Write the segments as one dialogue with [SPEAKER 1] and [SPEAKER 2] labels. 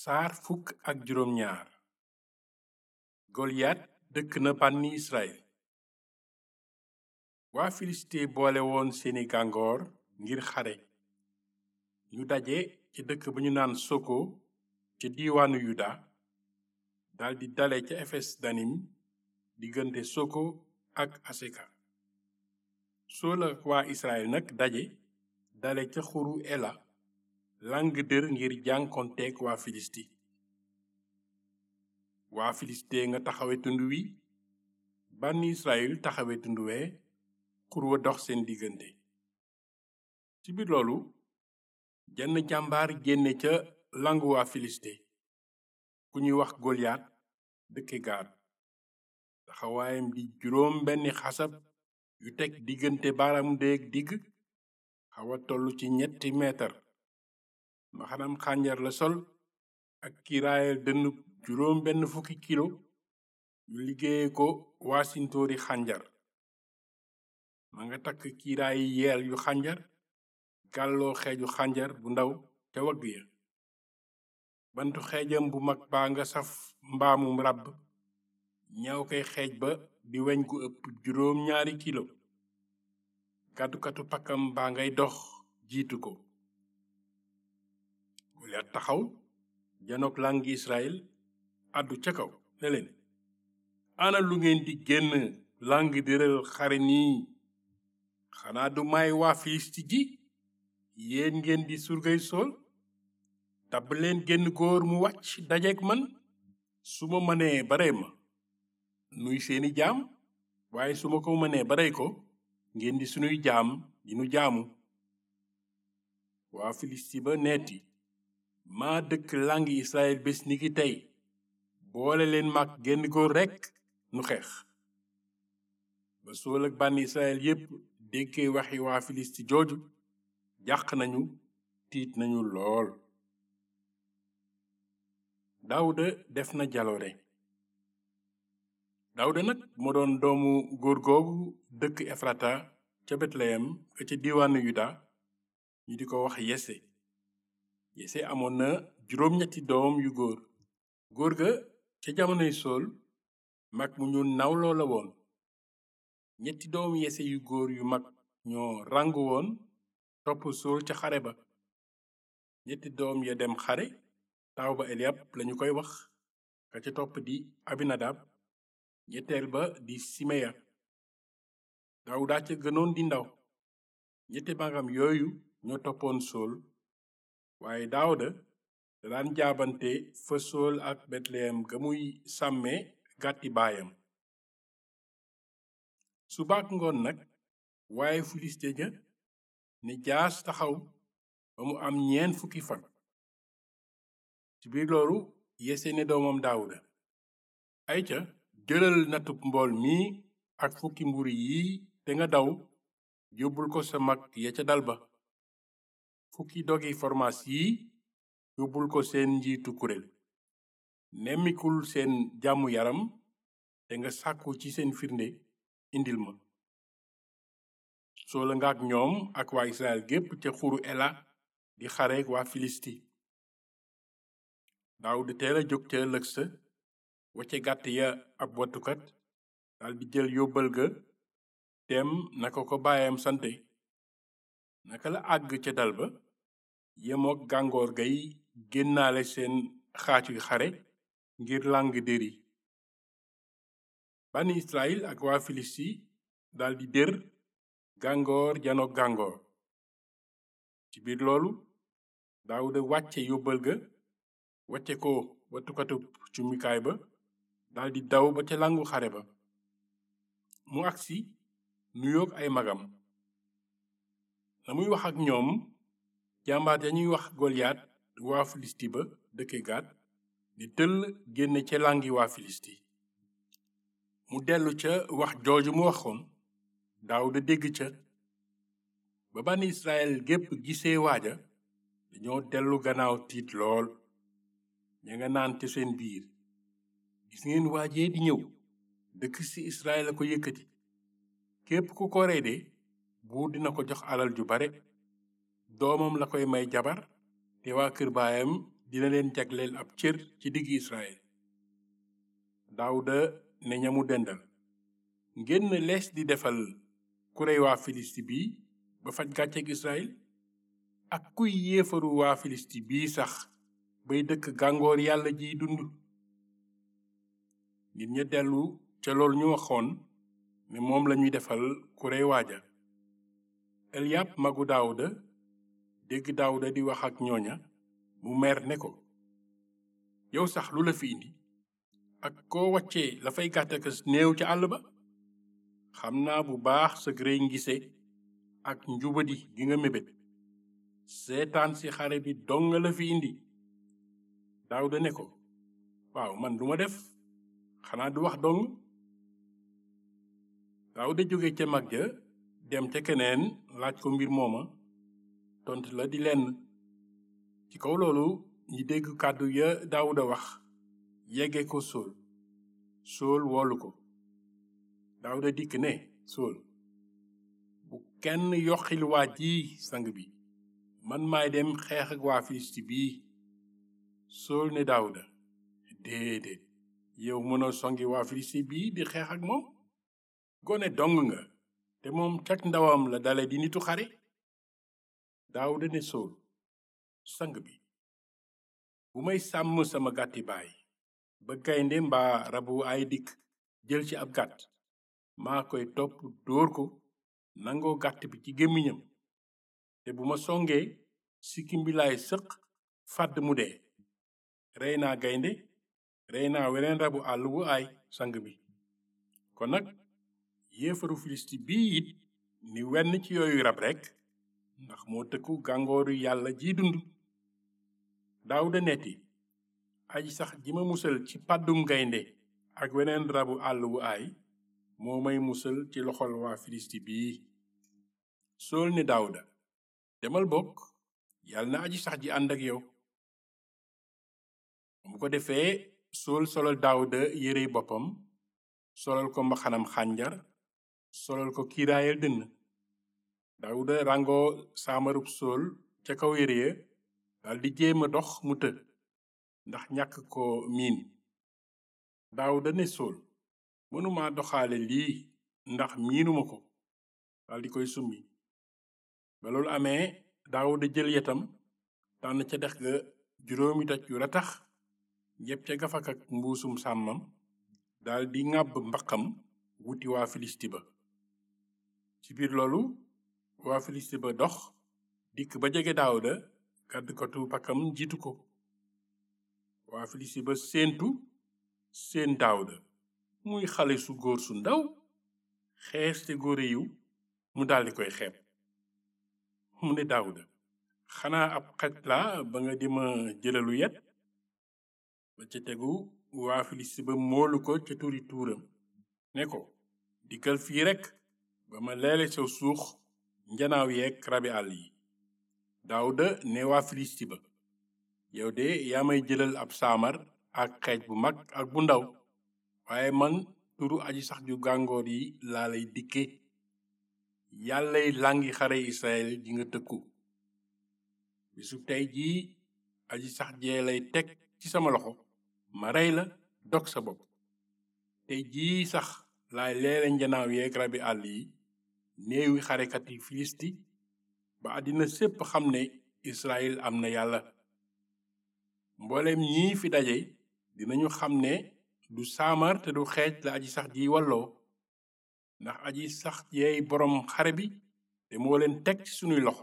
[SPEAKER 1] saar fukk ak juróom ñaar goliyat dëkk na bànni israel waa filiste boole woon seeni gàngoor ngir xare ñu daje ca dëkk ba ñu naan soko ca diiwaanu yuda daldi dale ca efes danim diggante soko ak aseka sool ak waa israel nag daje dale ca xuru ela lang dër ngir jànkonteek waa filisti waa filiste nga taxawe tund wi bànni israel taxawe tund wee xur wa dox seen diggante ci biir loolu jenn jàmbaar génne ca langu waa filiste ku ñuy wax goliyat dëkke gaad taxawaayam di juróom benni xasab yu teg diggante baaraam déeg digg xawa tollu ci ñetti meetar maxanam xànjar la sol ak kiiraayal dënnu juróom benn fukki kilo yu liggéeye ko waasintóori xànjar ma nga takk kiiraayi yeel yu xànjar gàlloo xeeju xànjar bu ndaw ca wagg ya bantu xeejam bu mag baa nga saf mbaamum ràbb ñaw koy xeej ba di weñ gu ëpp juróom ñaari kilo kàddukatu pakkam baa ngay dox jiitu ko Goliat taxaw janook làngi Israel àddu ca kaw ne leen ana lu ngeen di génn làng dëral xare nii xanaa du may waa Filisti ji yéen ngeen di surgay sool tabb leen génn góor mu wàcc dajeek man su ma mënee barey ma nuy seeni jaam waaye su ma ko mënee barey ko ngeen di sunuy jaam di nu jaamu waa Filisti ba neeti maa dëkk làngi Israel bés ni ki tey boole leen mag génn góor rekk nu xeex ba sool ak bànni Israel yépp déggee waxi waa Filisti jooju jàq nañu tiit nañu lool Daawuda def na jaloore Daawuda nag moo doon doomu góor googu dëkk Efrata ca Betleyem ka ca diiwaanu Yuda ñu di ko wax Yese Yese amoon na juróom-ñetti doom yu góor góor ga ca jamonoy sool mag mu ñu nawloo la woon ñetti doom Yese yu góor yu mag ñoo ràngu woon topp sool ca xare ba ñetti doom ya dem xare taaw ba Eliab lañu koy wax ka ca topp di Abinadab ñetteel ba di Simeya Daawuda ca gënoon di ndaw ñetti magam yooyu ñoo toppoon sool waaye Daawuda da daan jaabante fa sool ak Betleyem ga muy sàmme gàtti baayam subaak ngoon nag waaye Filiste ja ne jaas taxaw ba mu am ñeen fukki fan ci biir loolu Yese ne doomam Daawuda ayca jëlal natub mbool mi ak fukki mburu yi te nga daw yóbbul ko sa mag ya ca dal ba fukki dogi formaas yi yóbbul ko seen njiitu kuréel nemmikul seen jàmmu yaram te nga sàkku ci seen firnde indil ma soola nga ak ñoom ak waa Israel gépp ca xuru Ela di xareek waa Filisti Daawuda teel a jóg ca ëllëg sa wacce gàtt ya ab wattukat daldi jël yóbbal ga dem naka ko baayam sante naka la àgg ca dal ba yemook gàngoor gay génnaale seen xaacuy xare ngir làng dëri bani Israel ak waa Filisti daldi dër gàngoor janook gàngoor ci biir loolu Daawuda wàcce yóbbal ga wacce ko wattukatub cumikaay ba daldi daw ba ca làngu xare ba mu agsi nuyoog ay magam la muy wax ak ñoom jàmbaar dañuy wax Goliyat waa Filisti ba dëkke Gat di tëll génne ca làngi waa Filisti mu dellu ca wax jooju mu waxoon Daawuda dégg ca ba bani Israel gépp gisee waaja dañoo dellu gannaaw tiit lool ña nga naan te seen biir gis ngeen waajee di ñëw dëkk ci Israel a ko yëkkati képp ku ko rey de buur dina ko jox alal ju bare doomam la koy may jabar te waa kër baayam dina leen jagleel ab cër ci digg Israël Daawuda ne ñamu dendal ngeen lees di defal ku rey waa Filisti bi ba faj gàcceeg Israël ak kuy yéefaru waa Filisti bii sax bay dëkk gàngoor yàlla jiy dund nit ña dellu ca loolu ñu waxoon ne moom lañuy defal ku rey waaja Eliyab magu Daawuda dégg Daawuda di wax ak ñooña mu mer ne ko yow sax lu la fi indi ak koo wàccee la fay gàttakas néew ca àll ba xam naa bu baax sa grey ngise ak njubadi gi nga mébét seetaan si xare bi dong la fi indi Daawuda ne ko waaw man duma def xanaa du wax dong Daawuda jóge ca mag ja dem ca keneen laaj ko mbir mooma tontu la di lenn ci kaw loolu ñi dégg kàddu ya Daawuda wax yegge ko Sool Sool woolu ko Daawuda dikk ne Sool bu kenn yoxil waa ji sang bi man maay dem xeex ak waa Filisti bii Sool ne Daawuda déedéet yow mënoo songi waa Filisti bii di xeex ak moom gone dong nga te moom cag ndawam la dale di nitu xare Daawuda ne Sool sang bi bu may sàmm sama gàtti baay ba gaynde mbaa rabu ay dikk jël ci ab gàtt maa koy topp dóor ko nangoo gàtt bi ci gémmiñam te bu ma songee sikkim bi laay sëq fàdd mu dee rey naa gaynde rey naa weneen rabu àll wu aay sang bi kon nag yéefaru filisti bii it ni wenn ci yooyu rab rekk ndax moo tëkku gàngooru yàlla ji dund Daawuda netti aji sax ji ma musal ci pàddum gaynde ak weneen rabu àll wu aay moo may musal ci loxol waa filisti bii sool ne Daawuda demal bokk yàlla na aji sax ji ànd ak yow mu ko defee sool solal Daawuda yérey boppam solal ko mbaxanam xànjar solal ko kiiraayal dënn Daawuda ràngoo saamarub sool ca kaw yére ya daldi jéema dox mu të ndax ñàkk ko miin Daawuda ne sool mënuma doxaale lii ndax miinuma ko daldi koy summi ba loolu amee Daawuda jël yetam tànn ca dex ga juróomi doj yu ratax yépp ca gafak ak mbuusum sàmmam daldi ŋàbb mbaqam wuti waa Filisti ba ci biir loolu waa Filisti ba dox dikk ba jege Daawuda gàddkatu pakkam jiitu ko waa Filisti ba séentu seen Daawuda muy xale su góor su ndaw xees te góore yiw mu daldi koy xeeb mu ne Daawuda xanaa ab xaj la ba nga dima jëlalu yet ba ca tegu waa Filisti ba moolu ko ca turi tuuram ne ko dikkal fii rekk ba ma leele saw suux njanaaw yeeg rabi àll yi Daawuda ne waa Filisti ba yow de yaa may jëlal ab saamar ak xeej bu mag ak bu ndaw waaye man turu aji sax ju gàngoor yi laa lay dikke yàllay làngi xare Israel ji nga tëkku bisu tey jii aji sax jee lay teg ci sama loxo ma rey la dog sa bopp tey jii sax laay leele njanaaw yeeg rabi àll yi néewi xarekat yi filisti ba àddina sépp xam ne Israel am na yàlla mboolem ñii fi daje dinañu xam ne du saamar te du xeej la aji sax ji walloo ndax aji sax yeey boroom xare bi te moo leen teg ci sunuy loxo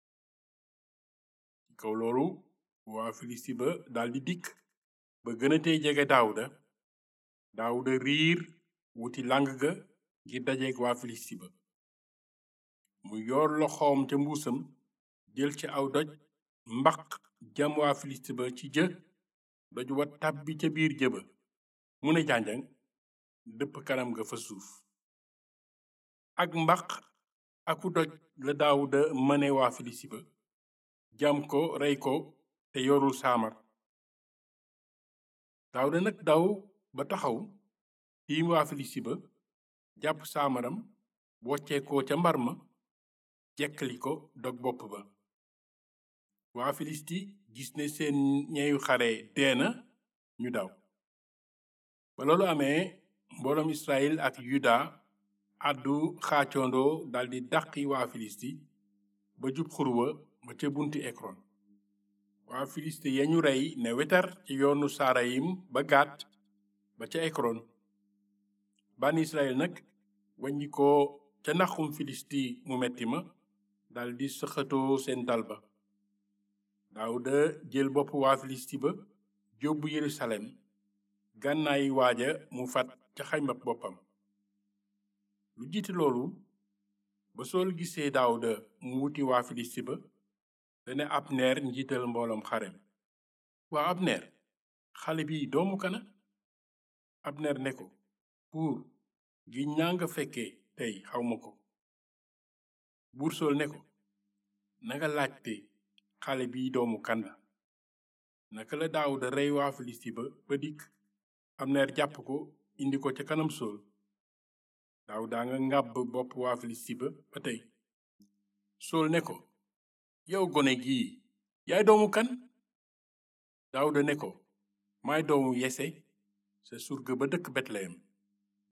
[SPEAKER 1] ci kaw loolu waa filisti ba daldi dikk ba gënatee jege daawuda daawuda riir wuti làng ga ngir dajeek waa filisti ba mu yor loxoom ca mbuusam jël ci aw doj mbaq jam waa filisti ba ci jë doj wa tàbbi ca biir jëba mu ne jànjang dëpp kanam ga fa suuf ak mbaq aku doj la daawuda mëne waa filisti ba jam ko rey ko te yorul saamar daawuda nag daw ba taxaw tiim waa filisti ba jàpp saamaram woccee ko ca mbar ma jekkali ko dog bopp ba waa filisti gis ne seen ñeeyu xare deena ñu daw ba loolu amee mbooloom israel ak yuda àddu xaacoondoo daldi dàqi waa filisti ba jub xurwa ba ca bunti ekron waa filisti yañu rey ne wetar ci yoonu saarayim ba gàtt ba ca ekron ban israel nag waññi ko ca naxum filisti mu metti ma daldi sëxatoo seen dal ba daawuda jël bopp waa filisti ba jóbbu yerusalem gànnaayi waaja mu fat ca xaymab boppam lu jiite loolu ba sool gisee daawuda mu wuti waa filisti ba dane abner njiital mbooloom xarem waa abner xale bi doomu kana abner ne ko buur gi ñaa nga fekke tey xawma ko buur sool ne ko nanga laajte xale bi doomu kan la naka la daawuda rey waa filisti ba ba dikk abner jàpp ko indi ko ca kanam sool daawuda nga ngàbb bopp waa filisti ba ba tey sool ne ko yow gone gii yaay doomu kan daawuda ne ko maay doomu yese sa surga ba dëkk betleyem